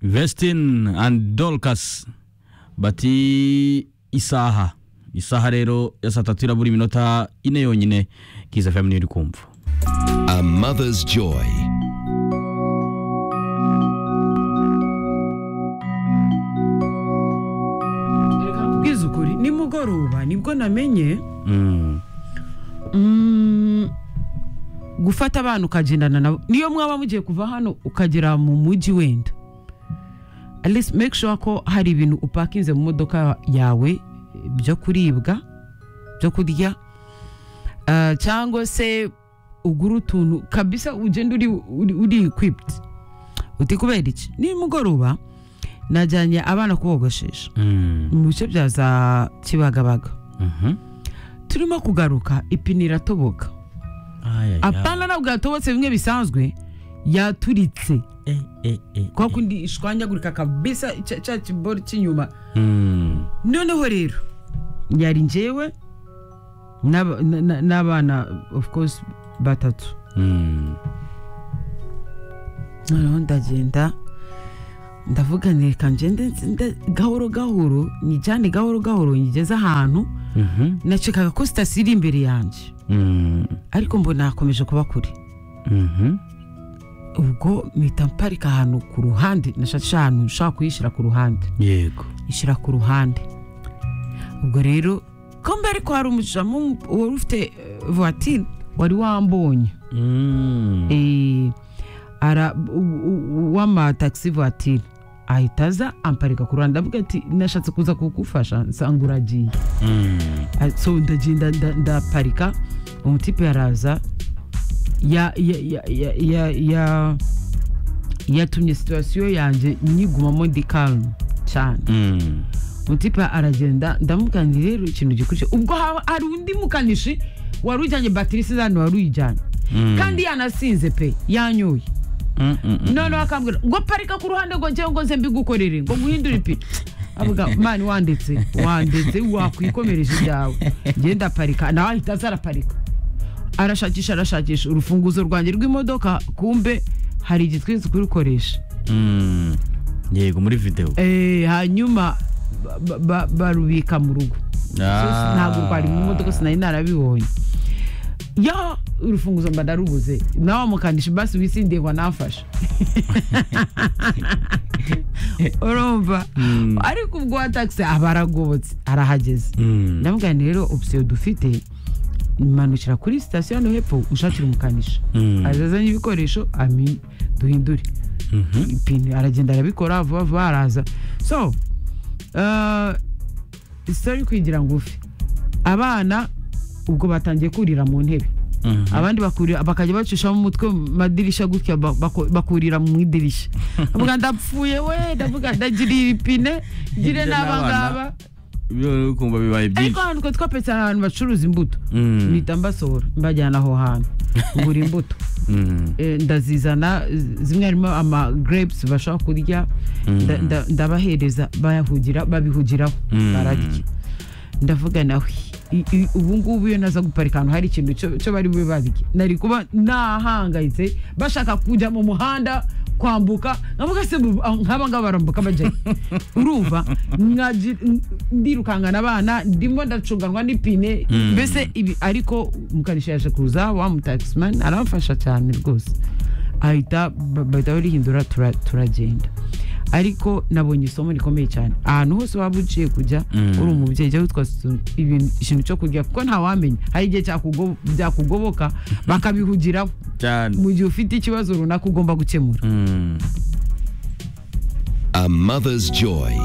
vestin and dorcas bati isaha isaha rero ya saa tatu irabura iminota ine yonyine kiza fm niyo iri kumva A mother's joy. kubwiza ukuri nimugoroba nibwo namenye Mm. mm, gufata abana ukagendana nabo niyo mwaba mugiye kuva hano ukagera mu mujyi wenda at least make sure ko hari ibintu upakinze mu modoka yawe byo kuribwa byo kurya Ah, cyangwa se ugura utuntu kabisa ugenda uri uri- uri equipped uti kubera iki nimugoroba najyanye abana kubogoshesha Mm. mu bice bya za kibagabaga Mhm. turimo kugaruka ipine iratoboka Ay, ay, ay. apana ntabwo yatobotse bimwe bisanzwe yaturitse Eh, eh, eh, kwa eh. kundi ishwanyagurika kabisa cya- cya kibori cy'inyuma Mm. noneho rero yari njyewe n'aba- na- na- n'abana of course batatu Mm. noneho ndagenda ndavuga nti reka ngende nzinde gahoro gahoro nyijyane gahoro gahoro nyigeze ahantu Mhm. nacikaga ko sitasiyo iri imbere yanjye Mm. ariko mbona hakomeje kuba kure Mhm. ubwo mpita mparika ahantu ku ruhande nashakisha ahantu nshobora kuyishyira ku ruhande yego ishyira ku ruhande ubwo rero ko mbere ko hari umujamu wari ufite eh, voitire wari wambonye Mm. Eh, ara- u- u- w'amatagisi voitire ahita aza amparika ku ruhande avuga ati nashatse kuza kugufasha nsanga uragiye Mm. Ah, so ndagenda nda- ndaparika umutipe yaraza ya ya ya ya ya ya yatumye situwasiyo yanjye nyigumamo ndi karumu cyane Mm. umutipe aragenda ndamubwira nti rero ikintu gikurikira ubwo ha- hari undi mukanishi wari ujyanye batirisi zani wari uyijyanye Mm. kandi yanasinze pe yanyoye Mm, mm, mm. noneho akambwira ngo parika ku ruhande ngo njyewe ngo nze mbigukorere ngo nguhindure ipine avuga mani wandetse wandetse wakwikomereje ibyawe ngenda aparika nawe ahita aza araparika arashakisha arashakisha urufunguzo rwanjye rw'imodoka kumbe hari igitwizi kurukoresha Mm. yego muri videwo Eh, hanyuma ba- ba- ba- barubika mu rugo So, ntabwo rwari mu modoka sinari narabibonye ya urufunguzo mba ndarubuze nawe mukandisha basi wisindiye ngo nafashe urumva ariko ubwo wa taxi aba aragobotse arahageze Mm. ndamubwira nti rero opisiyo dufite imanukira kuri sitasiyo hano hepfo ushakira umukanishi Mm. azazanye ibikoresho ami duhindure Mhm. ipine aragenda arabikora vuba vuba araza so isitori kwigira ngufi abana ubwo batangiye kurira mu ntebe Mhm. abandi bakurira bakajya bacishamo umutwe mu madirishya gutya ba- bako- bakurira mu idirishya avuga ndapfuye we ndavuga ndagirira ipine ngire Ngire n'aba n'abana. ngaba Ibyo rero kumva bibaye ariko byinshi ahantu twe twapetse ahantu bacuruza imbuto Mm. mpita mbasohora mbajyana aho hantu ngura imbuto Mm. Eh, ndazizana z- zimwe harimo ama grapes bashobora kurya nda- nda- ndabahereza bayahugira babihugiraho Mm. bararya ndavuga nawe i- i- ubu ngubu iyo naza guparika ahantu hari ikintu cyo cyo bari bube barya nari kuba nahangayitse bashaka kujya mu muhanda kwambuka nkavuga se bu- ah, nk'aba ngaba barambuka bajyayo urumva nkaji- n- ndirukangana abana ndimo ndacunganwa n'ipine Mm. mbese ibi ariko mukarisha yaje kuza wa mutagisimani aramfasha cyane rwose ahita ba- bahita barihindura tura- turagenda ariko nabonye isomo rikomeye cyane ahantu hose waba uciye kujya Mm. uri umubyeyi jya witwaza utu- ibintu ikintu cyo kurya kuko ntawamenya hari igihe cyakugo- byakugoboka bakabihugiraho cyane mu gihe ufite ikibazo runaka ugomba gukemura Mm. A mother's joy.